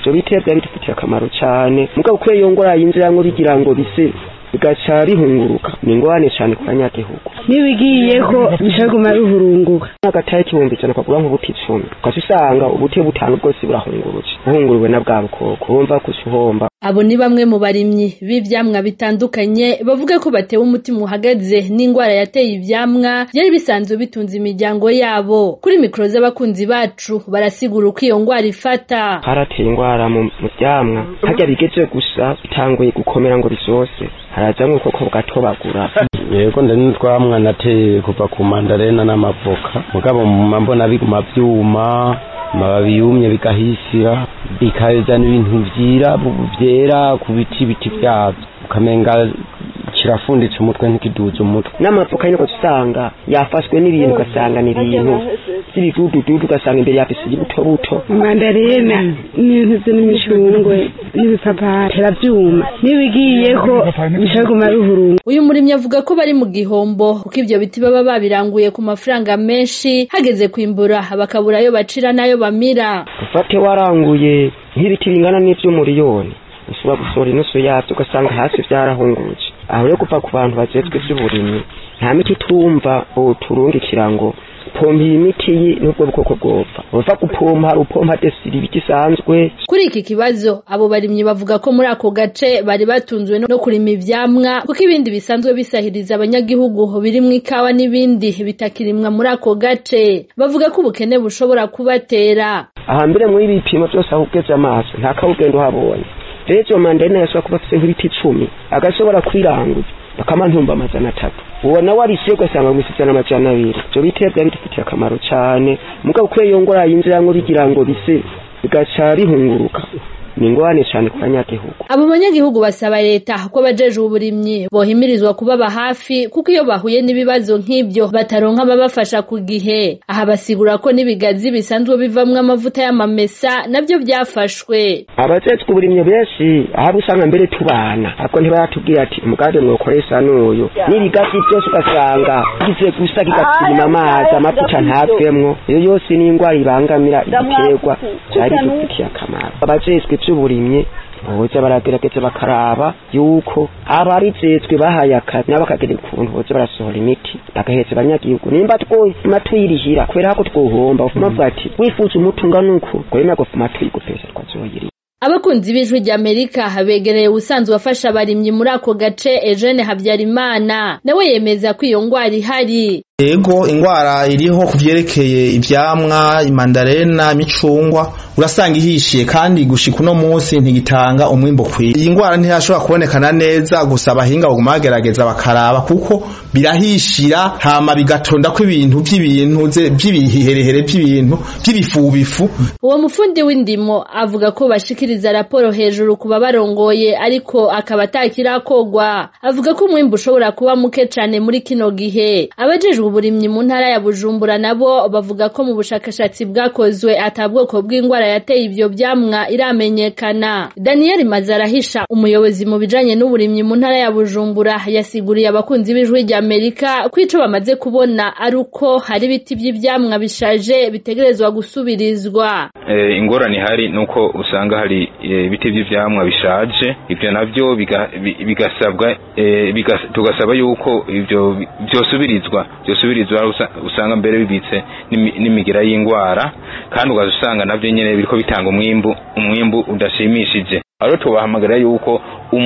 ivyo biterwa bidufitiye akamaro cane mugabo kuko iyo ngwara yinjiramwo bigira ngo bise bigaca bihunguruka ni ingorane cane ku banyagihugu nibigiyeko bishaguma bihurunguka n'agataye k'ibihumbi ijana ukagura nk'ubuti icumi ugaca usanga ubuti butanu bwose burahunguruje buhunguruwe na bwa bukoko wumva ko uhomba abo ni bamwe mu barimyi b'ivyamwa bitandukanye bavuga ko batewe umutima uhagaze n'ingwara yateye ivyamwa byari bisanzwe bitunze imiryango yabo kuri mikoro z'abakunzi bacu barasigura uko iyo ngwara ifata harateye ingwara mu mu vyamwa harya bigeze gusa bitanguye gukomera ngo bizose harazamwo ubwoko bwatobagura yego ndani n'utwamwa nateye kuva ku mandarena n'amavoka mugabo muma mbona biguma vyuma amababi yumye bigahisira bikazana ibintu vyira vyera ku biti biti vyavyo ukamenga kirafunditse umutwe ntikiduze umutwe n'amavoka nyine usanga yafashwe n'ibintu ugasanga ni ibintu by'ibidudududu ugasanga imbere yafise ibuto buto mandarena n'intuzi n'imicungwe n'ibipapayi teravyuma nibigiyeko bishaguma bihurunguka uyu murimyi avuga ko bari mu gihombo kuko ivyo biti baba babiranguye ku mafaranga menshi hageze kwimbura bakabura ayo bacira n'ayo bamira ufate waranguye nk'ibiti bingana n'ivy'umuriyoni ushobora gusohora inusu yavyo ugasanga hasi vyarahunguruje aho rero kuva ku bantu bajejwe ivy'uburimyi nta miti tumva boturungikira ngo pompa iyi miti yi n'ubwo bwoko bwopfa uva gupompa hari upompa desiri ibiti isanzwe kuri iki kibazo abo barimyi bavuga ko muri ako gace bari batunzwe no kurima ivyamwa kuko ibindi bisanzwe bisahiriza abanyagihugu birimwo ikawa n'ibindi bitakirimwa muri ako gace bavuga ko ubukene bushobora kubatera ahambere muri ibipimo vyose aho ugeze amaso nta kawugenda uhabonye rero izo mandarena yashobora kuba afise nk'ibiti icumi agashobora kwiranguza bakama ntumba amajana atatu uwo nawe arisiye ugasanga mu ijana amajana abiri ivyo biterwa bidufitiye akamaro cane mugabo kuko iyo ngwara yinjiramwo bigira ngo bise bigaca bihunguruka ni ingorane cane ku banyagihugu abo banyagihugu basaba leta ko abajejwe uburimyi bohimirizwa kubaba hafi kuko iyo bahuye n'ibibazo nk'ivyo bataronka ababafasha ku gihe aha basigura ko n'ibigazi bisanzwe bivamwo amavuta y'amamesa navyo vyafashwe abajejwe uburimyi benshi ahari usanga mbere tubana ariko ntibaratubwira ati umugambi mwokoresha n'uyu n'ibigazi byose ugasanga bigize gusa kigatsima amazi amavuta ntavemwo iyo yose ni ingwara ibangamira ibiterwa vyari bidufitiye akamaro abajejwe ivy'uburimyi boza baragerageza bakaraba yuko abarijejwe bahaye akazi nabo bakagira ukuntu boza barasohora imiti bagaheza abanyagihugu nimba twofuma tuyirihira kubera ko twohomba ufuma avuga ati wifuza umuti ungana uku gwemera gufuma tuyigupesa twazoyiriha abakunzi b'ijwi ry'amerika begereye ubusanzwe afasha abarimyi muri ako gace Eugene Habyarimana nawe yemeza ko iyo ngwara ihari Ego ingwara iriho kuvyerekeye ivyamwa imandarena imicungwa urasanga ihishiye kandi gushika uno munsi ntigitanga umwimbo kwiye iyi ngwara ntiyashobora kubonekana neza gusa abahinga baguma bagerageza bakaraba kuko birahishira hama bigatonda ko ibintu vy'ibintu vy'ibiherehere vy'ibintu vy'ibifubifu uwo mufundi w'indimo avuga ko bashikiriza raporo hejuru kuba barongoye ariko akaba atakirakogwa avuga ko umwimbu ushobora kuba muke cane muri kino gihe abajejwe uburimyi mu ntara ya Bujumbura nabo bavuga ko mu bushakashatsi bwakozwe atabwoko bw'ingwara yateye ivyo vyamwa iramenyekana Daniel Mazarahisha umuyobozi mu bijanye n'uburimyi mu ntara ya Bujumbura yasiguriye abakunzi b'ijwi rya Amerika ko ico bamaze kubona ari uko hari ibiti vy'ivyamwa bishaje bitegerezwa gusubirizwa e, ingorane ihari nuko usanga hari ibiti e, vy'ivyamwa bishaje ivyo navyo bigasabwa e, bigas, tugasaba yuko ivyo vyosubirizwa vyosubirizwa usanga mbere bibitse n'imigira y'ingwara kandi ugaza usanga navyo nyene biriko bitanga umwimbu umwimbu udashimishije aro tubahamagara yuko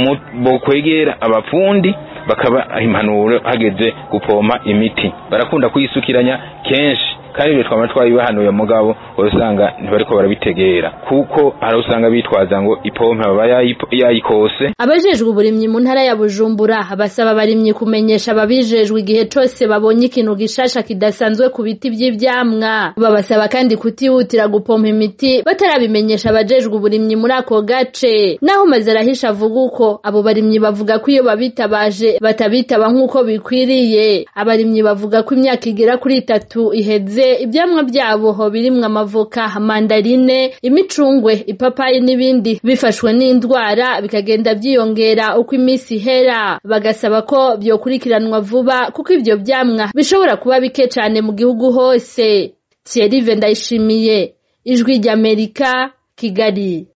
bokwegera abapfundi bakaba impanuro hageze gupompa imiti barakunda kuyisukiranya kenshi kandi ibyo twaba twabibahanuye mugabo usanga ntibariko barabitegera kuko hari usanga bitwaza ngo ipompe baba yayikose abajejwe uburimyi mu ntara ya Bujumbura basaba abarimyi kumenyesha ababijejwe igihe cose babonye ikintu gishasha kidasanzwe ku biti vy'ivyamwa babasaba kandi kutihutira gupompa imiti batarabimenyesha abajejwe uburimyi muri ako gace naho mazarahisha avuga uko abo barimyi bavuga ko iyo babitabaje batabitaba nk'uko bikwiriye abarimyi bavuga ko imyaka igera kuri itatu iheze ivyamwa vyabo birimwo amavoka mandarine imicungwe ipapayi n'ibindi bifashwe n'indwara bikagenda vyiyongera uko imisi ihera bagasaba ko vyokurikiranwa vuba kuko ivyo vyamwa bishobora kuba bike cane mu gihugu hose Thierry Ndayishimiye ijwi ry'Amerika Kigali